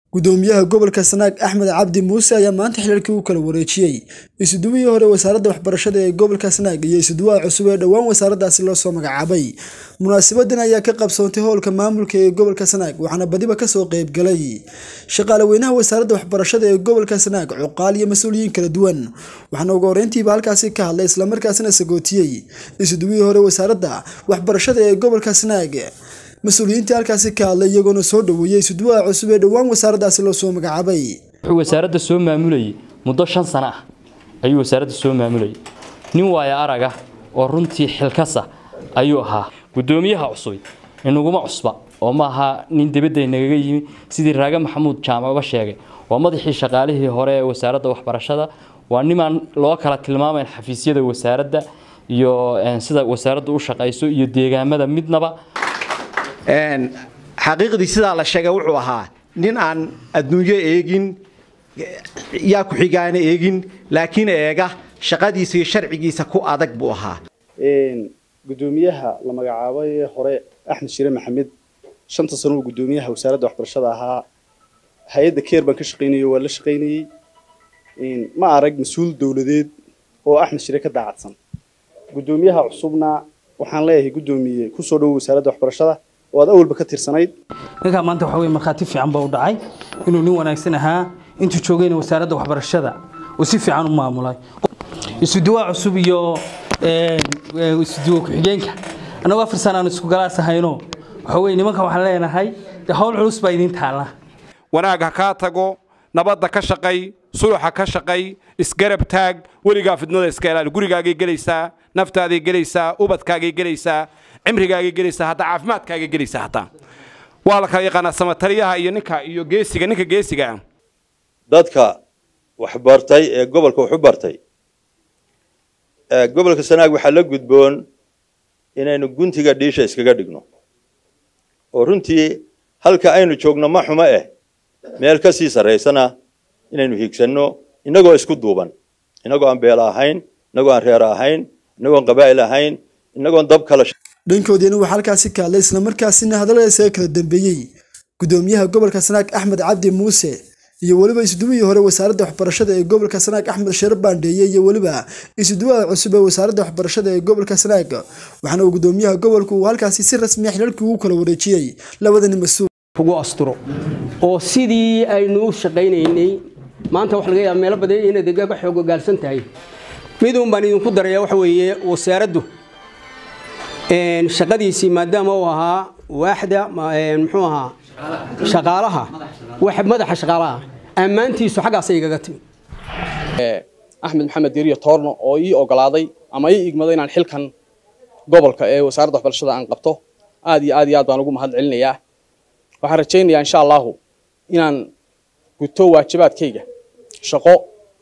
gudoomiyaha gobolka sanaag axmed cabdi muuse ayaa maanta xilalkii u kala wareejiyey isuduwihii hore wasaaradda waxbarashada ee gobolka sanaag iyo isuduwaha cusub ee dhowaan wasaaraddaasi loo soo magacaabay munaasabadan ayaa ka qabsoontay howlka maamulka ee gobolka sanaag waxaana badiba kasoo qeybgalay shaqaale weynaha wasaaradda waxbarashada ee gobolka sanaag cuqaal iyo mas-uuliyiin kala duwan waxaana ugu horeyntiiba halkaasi ka hadlay islamarkaasina sagootiyey isuduwihii hore wasaaradda waxbarashada ee gobolka sanaag mas-uuliyiintii halkaasi ka hadlay iyagoona soo dhaweeyey isuduwaha cusub ee dhowaan wasaaraddaasi loo soo magacaabay wuxuu wasaaradda soo maamulayay muddo shan sano ah ayuu wasaaradda soo maamulayay nin waaya araga oo runtii xilkasa ayuu ahaa gudoomiyaha cusub inaguma cusba oo ma aha nin dibadda nagaga yimi sidii raaga maxamuud jaamac uga sheegay waa madaxii shaqaalihii hore ee wasaaradda waxbarashada waa nimaan loo kala tilmaamayn xafiisyada wasaaradda iyo sida wasaaraddu u shaqayso iyo deegaamada midnaba xaqiiqdii sidaa la sheegay wuxuu ahaa nin aan adduunyo eegin yaa ku-xigaana eegin laakiin eega shaqadiisa iyo sharcigiisa ku adag buu ahaa gudoomiyaha la magacaabay hore axmed shire maxamed shanta sano uu gudoomiyaha wasaaradda waxbarashada ahaa hay-adda keer baan ka shaqaynayay waa la shaqaynayey ma arag mas-uul dowladeed oo axmed shire ka daacadsan gudoomiyaha cusubna waxaan leeyahay gudoomiye kusoo dhowo wasaaradda waxbarashada oo aad awalba ka tirsanayd ninkaa maanta waxa weye markhaati fiican baa u dhacay inuu nin wanaagsan ahaa intuu joogayna wasaaradda waxbarashada uu si fiican u maamulay isuduwaa cusub iyo isuduwa ku-xigeenka annagoo afar sana aan isku galaas ahayno waxa weye nimanka waxaan leenahay dee howl culus baa idiin taalla wanaag ha kaa tago nabadda ka shaqay suluxa ka shaqay isgarab taag weligaa fidnada iska ilaali gurigaagay gelaysaa naftaaday gelaysaa ubadkaagay gelaysaa cimrigaagay gelaysaa hataa caafimaadkaagay gelaysaa hataa waa la kala yaqaanaa samataliyaha iyo ninka iyo geesiga ninka geesiga ah dadka waxbartay ee gobolka wax u bartay gobolka sanaag waxaa la gudboon inaynu guntiga dhiisha iskaga dhigno oo runtii halka aynu joogno ma xumo eh meel ka sii sarraysana inaynu hiigsanno innagoo isku duuban innagoo aan beela ahayn innagoo aan reer ahayn innagoon qabaa'il ahayn innagoon dab kala dhankoodiina waxaa halkaasi ka hadlay islamarkaasina hadalladaasi kala dambeeyey gudoomiyaha gobolka sanaag axmed cabdi muuse iyo weliba isuduwihii hore wasaaradda waxbarashada ee gobolka sanaag axmed sheere baandheeye iyo weliba isuduwaha cusub ee wasaaradda waxbarashada ee gobolka sanaag waxaana uu gudoomiyaha gobolku uu halkaasi si rasmiya xilalkii ugu kala wareejiyey labadani mas-uul ugu asturo oo sidii aynu u shaqaynaynay maanta waxa laga yaaba meelo badan inaad egaga xoog ogaalsan tahay miduun baan idinku daraya waxa weeye wasaaraddu shaqadiisii maadaama uu ahaa waaxda muxuu ahaa shaqaalaha madaxa shaqaalaha ammaantiisu xaggaasay igaga timi axmed maxamed diriyo toorno oo ii ogolaaday ama ii igmaday inaan xilkan gobolka ee wasaaradda waxbarashada aan qabto aad iyo aad iyo aad baan ugu mahad celinayaa waxaan rajaynayaa insha allahu inaan guto waajibaadkayga shaqo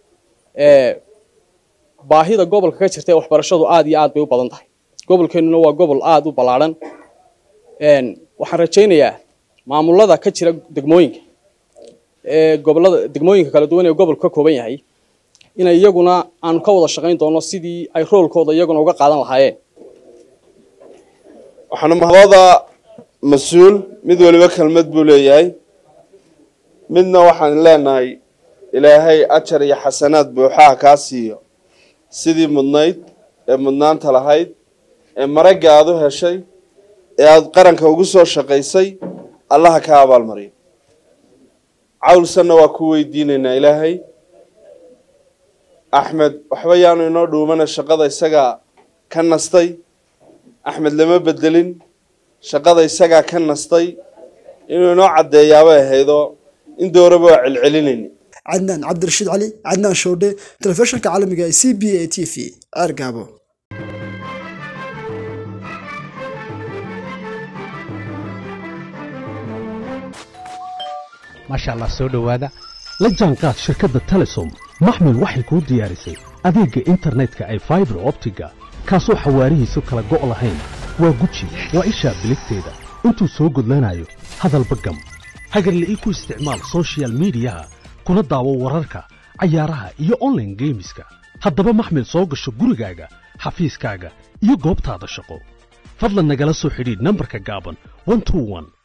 baahida gobolka ka jirta ee waxbarashadu aad iyo aad bay u badan tahay gobolkeennuna waa gobol aada u ballaadhan waxaan rajaynayaa maamulada ka jira degmooyinka ee gobolada degmooyinka kala duwan ee gobolku ka kooban yahay inay iyaguna aanu ka wada shaqayn doono sidii ay roolkooda iyaguna uga qaadan lahaayeen waxaana labada mas-uul mid waliba kelmad buu leeyahay midna waxaan leenahay ilaahay ajar iyo xasanaad buuxaha kaa siiyo sidii mudnayd ee mudnaanta lahayd ee maragga aad u heshay ee aada qaranka ugu soo shaqaysay allaha ka abaalmariyo cawlsanna waa ku weydiinaynaa ilaahay axmed waxba yaanu inoo dhuumana shaqada isagaa ka nastay axmed lama bedelin shaqada isagaa ka nastay inuu inoo caddeeyaabay ahaydoo in dooraba waa celcelinayni cadnaan cabdirashiid cali cadnaan shoodhe telefishinka caalamiga ee c b a t v ceergaabo maasha allah soo dhowaada la jaanqaad shirkadda telesom maxmil waxay kuu diyaarisay adeegga internetka ay faibar optiga kaasoo xawaarihiisu kala go' lahayn waa guji waa ishaa biligteeda intuu soo gudlanayo hadalba gam hagarla'ii ku isticmaal sochial midiyaha kuna daawo wararka cayaaraha iyo onlaine geemiska haddaba maxmil soo gasho gurigaaga xafiiskaaga iyo goobtaada shaqo fadlan nagala soo xidhiidh nambarka gaaban